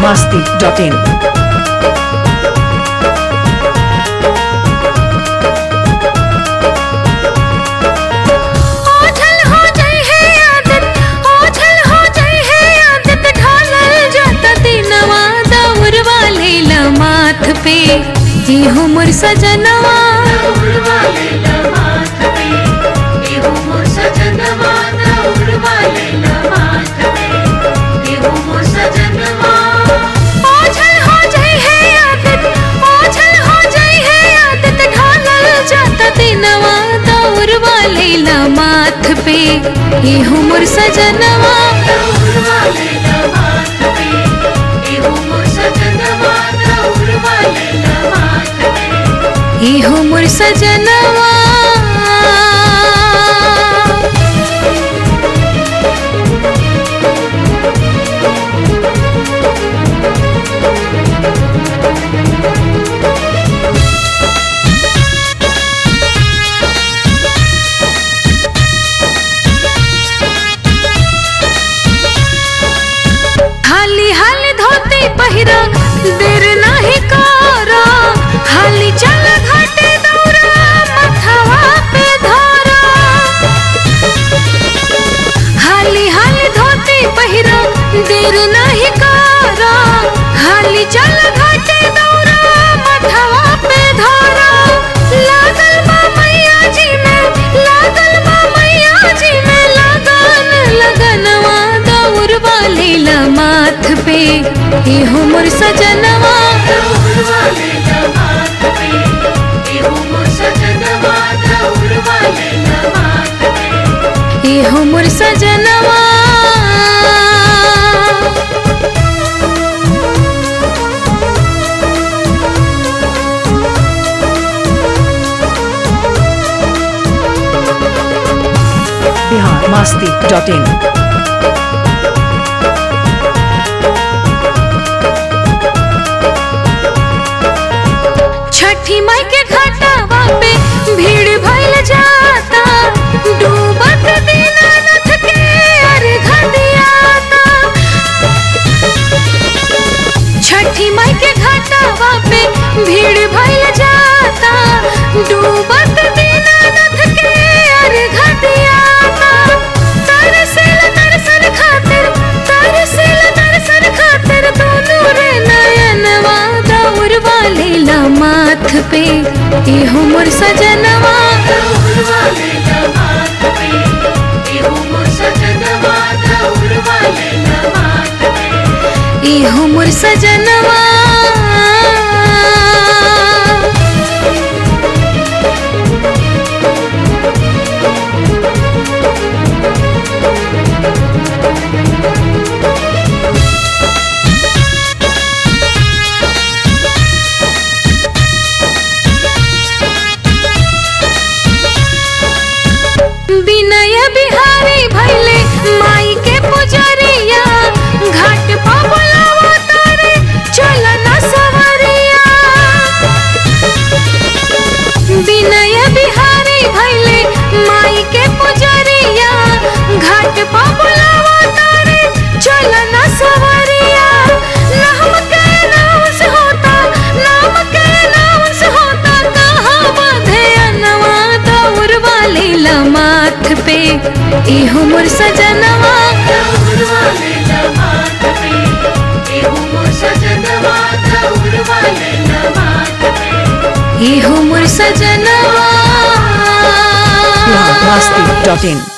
masti.in. ओझल हो जाई है आदत ओझल हो जाई है आदत ढालल जाता दिनवा दौर वाले माथ पे ई हमर सजनवा ओझल हो जाई है आदत ओझल हो जाई है आदत ढालल जाता दिनवा दौर वाले माथ पे ई हमर सजनवा ई हमर सजनवा हाली हाली धोती पहिरा देर नाही करा हाली चल घाटे दौरा मथवा पे धरा हाली हाली धोती पहिरा देर नाही करा हाली चल घाटे दौरा मथवा पे धरा लागल बा मैया जी में लागल बा मैया जी में लगन लगनवा दौर वाली माथ पे हे हमर सजनवा हे हमर सजनवा Bihar masti.in. छठी माई के घाटावा पे भीड़ भइल जाता डूबत दीनानाथ के अर्घ दियाता छठी माई के घाटावा पे भीड़ भइल जाता डूबत दीनानाथ के अर्घ दियाता तरसेल दर्शन खातिर तरसेल दर्शन खातिर दोनों रे नयनवा दौर वाले माथ पे ए हमर सजनवा ए हमर सजनवा विनय बिहारी भैले माई के पुजरिया घाट पा बोलावा तारे चलना सवरिया विनय बिहारी भैले माई के पुजरिया घाट पा बोलावा तारे चलना सवरिया नाम के नाम से होता नाम के नाम से होता कहाँ बाधे अनवा दौर वाले माथ पे ए हमर सजनवा ए हमर सजनवा Bihar masti.in.